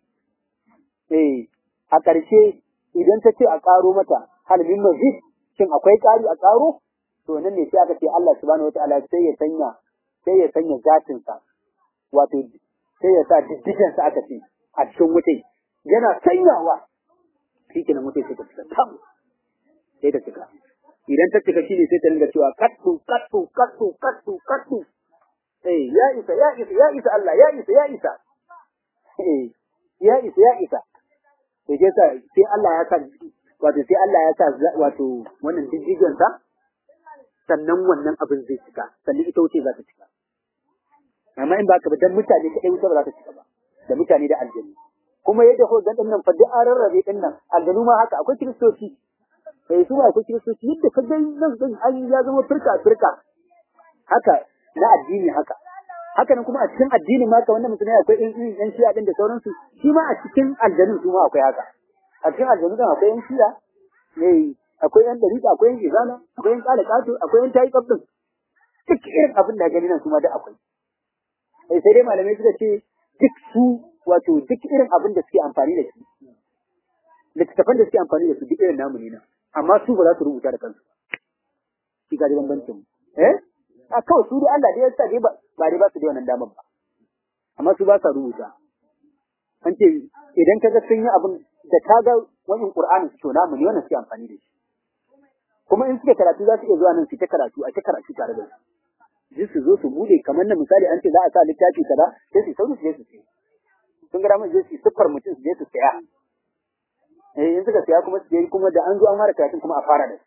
eh a ƙarshe idan ta ce a ƙaro mata hal min mazid shin akwai ƙari a ƙaro to nan ne sai aka ce Allah subhanahu wataala sai ya sanya sai ya sanya zatin sa wato sai ya sa diddigen sa aka ce a cikin wutai yana sanyawa shi kenan wutai sai ta cika tam sai ta cika idan ta cika shine sai ta ringa cewa kattu kattu kattu kattu kattu eh ya isa ya isa ya isa Allah ya isa ya isa eh ya isa ya isa to je sa sai Allah ya sa wato sai Allah ya sa wato wannan jijjigen sa sannan wannan abin zai cika sannan ita wuce za ta cika amma in baka ba dan mutane kadai wuce ba za ta cika ba da mutane da aljanna kuma yadda ko ga dinnan fa duk an rarrabe dinnan aljanu ma haka akwai kristoci eh su akwai kiristoci yadda ka gani nan din an ya zama firka firka haka na addini haka haka nan kuma a cikin addini ma ka wannan musulmai akwai yan yan shi'a din da sauransu shi ma a cikin aljanu su ma akwai haka a cikin aljanu din akwai yan shi'a eh akwai yan dariƙa akwai yan izala akwai yan kala kato akwai yan tayi kabdin duk irin abin da gani nan su ma da akwai eh sai dai malamai suka ce duk su wato duk irin abin da suke amfani da shi littattafan da suke amfani da su duk irin namu ne na amma su ba za su rubuta da kansu shi ga bambancin mu eh a kawai su dai Allah dai ya sa dai ba ba dai ba su da wannan damar ba amma su ba sa rubuta an ce idan ka ga sun yi abin da ka ga wani Qur'ani su to namu ne wannan suke amfani da shi kuma in suke karatu za su iya zuwa nan su ta karatu a ta karatu tare da su ji su zo su bude kamar na misali an ce za a sa littafi kaza sai su sauri su je su ce sun ga mun je su siffar mutum su je su saya eh in suka saya kuma su je kuma da an zo an fara karatun kuma a fara da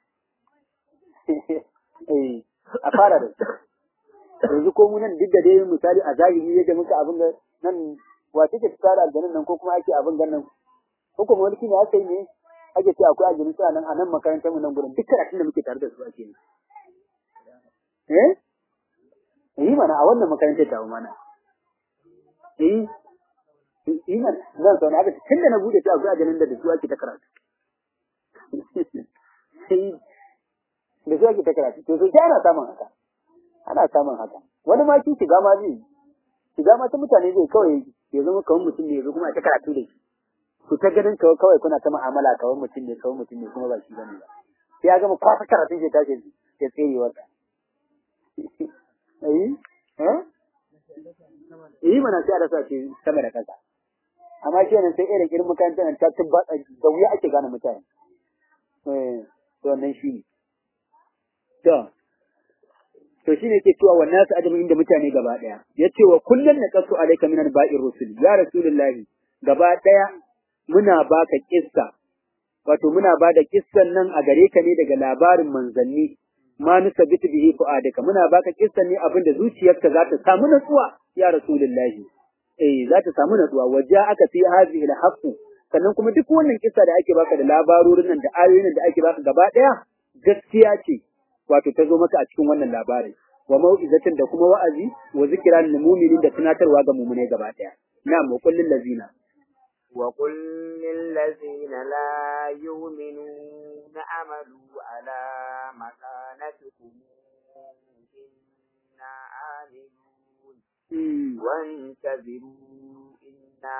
eh a fara da yanzu ko mu nan duk da dai misali a zahiri yadda muka abin da nan wace ce tsara aljanin nan ko kuma ake abin gannan ko kuma wani kine aka yi ne ake ce akwai aljanu suna nan a nan makarantar mu nan gurin duk karatun da muke tare da su ake yi eh yi mana a wannan makarantar ta mana eh yi mana zan zauna haka tun da na bude ta akwai aljanu da da su ake ta karatu da su ake ta karatu to sai ana samun haka ana samun haka wani ma shi shiga ma zai shiga ma ta mutane zai kawai ya zama kawai mutum ne ya zo kuma a ta karatu da shi ku ta ganin kawai kawai kuna ta mu'amala kawai mutum ne kawai mutum ne kuma ba shi bane ba sai ya gama kwasa karatun shi tashi ya tsere wata eh eh eh mana sai a rasa shi sama da kasa amma shi nan sai irin irin makarantar nan ta tabbata da wuya ake gane mutane eh to wannan shi ne to to shine yake cewa wannan su adamu inda mutane gaba daya yace wa kullun naqasu alayka minan ba'ir rusul ya rasulullahi gaba daya muna baka kissa wato muna bada kissan nan a gare ka ne daga labarin manzanni ma nusabitu bihi fu'adaka muna baka kissan ne abinda zuciyarka za ta samu natsuwa ya rasulullahi eh za ta samu natsuwa waja aka fi hadhihi al sannan kuma duk wannan kissa da ake baka da labarorin nan da ayoyin da ake baka gaba daya gaskiya ce wato ta zo maka a cikin wannan labarin wa mau'izatin da kuma wa'azi wa zikra lil mu'minin da tunatarwa ga mu'minai gaba daya na'am wa kullil lazina wa kullil lazina la yu'minuna amalu ala makanatikum inna amilun وانتظروا إنا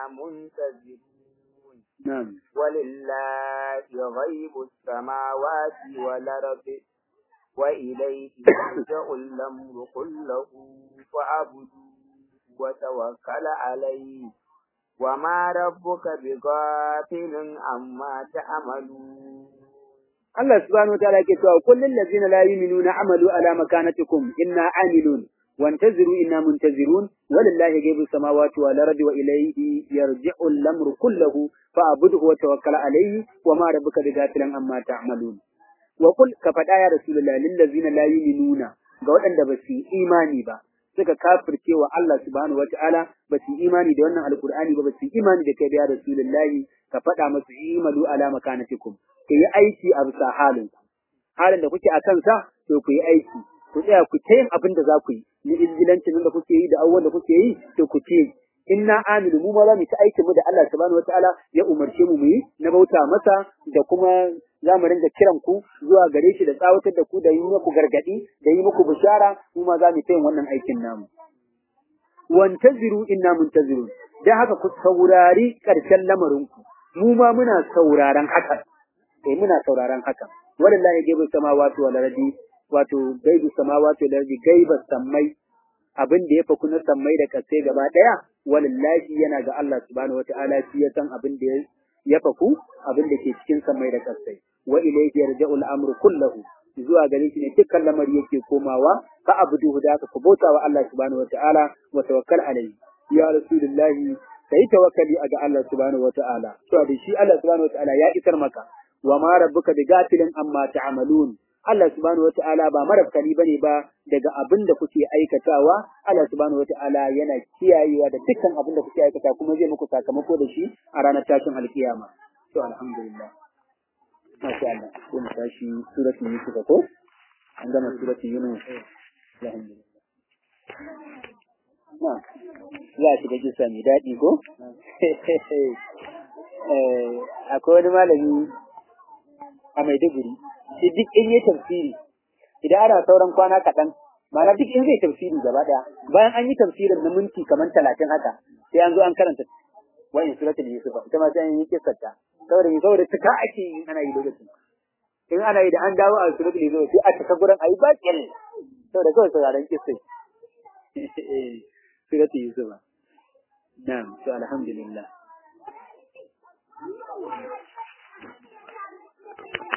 منتظرون نعم ولله غيب السماوات والأرض وإليه يرجع الأمر كله فاعبدوه وتوكل عليه وما ربك بغافل عما تعملون Allah subhanahu wataala yake cewa kullul ladzina la yu'minuna amalu ala makanatikum inna amilun وانتظروا إنا منتظرون ولله غيب السماوات والأرض وإليه يرجع الأمر كله فاعبده وتوكل عليه وما ربك بغافل عما تعملون وقل كفدا يا رسول الله للذين لا يؤمنون ga waɗanda ba su imani ba suka kafirce wa Allah subhanahu wataala ba su imani da wannan alkur'ani ba ba su imani da kai da ya rasulullahi ka faɗa masu imalu ala makanatikum ku yi aiki a bisa halin ku halin da kuke a kansa to ku yi aiki ku tsaya ku ta yin abin da za ku yi ni izgilancin da kuke yi da abubuwan da kuke yi to ku ce inna amilu mu ma za mu ta aikin mu da Allah subhanahu wataala ya umarce mu mu yi na bauta masa da kuma za mu ringa kiran ku zuwa gare shi da tsawatar da ku da yi muku gargadi da yi muku bishara mu ma za mu ta yin wannan aikin namu wantaziru inna muntazirun dan haka ku saurari karshen lamarin ku mu ma muna sauraron hakan eh muna sauraron hakan wallahi gaibu samawati wal ardi wato gaibu samawati wal ardi gaiba sammai abin da ya faku na sammai da kasai gaba daya wallahi yana ga Allah subhanahu wataala shi ya san abin da ya faku abin da ke cikin sammai da kasai wa ilayhi yarja'u al-amru kulluhu zuwa gare shi ne dukkan lamari yake komawa fa abuduhu da ka bauta wa Allah subhanahu wataala wa tawakkal alayhi ya rasulullahi kai tawakkali ga Allah subhanahu wataala to da shi Allah subhanahu wataala ya isar maka wa ma rabbuka bigafilin amma ta'malun Allah subhanahu wata'ala ba marabkani bane ba daga abin da kuke aikatawa Allah subhanahu wata'ala yana kiyayewa da dukkan abin da kuke aikata kuma zai muku sakamako da shi a ranar tashin alkiyama to alhamdulillah masha Allah ko mu tashi suratul yusuf ko an gama suratul yunus alhamdulillah na za a shiga kisa mai daɗi ko akwai wani malami a Maiduguri shi duk in yi tafsiri idan ana sauran kwana kaɗan ma'ana duk in zai tafsiri gaba ɗaya bayan an yi tafsirin na minti kamar talatin haka sai an zo an karanta wa'in suratul yusufa ita ma sai an yi kissarta saboda me saboda tuka ake yi ana yi lokacin in ana yi da an dawo a suratul yusufa sai a cika gurin ayi bakin saboda kawai sauraron kissai suratul yusufa na'am to alhamdulillah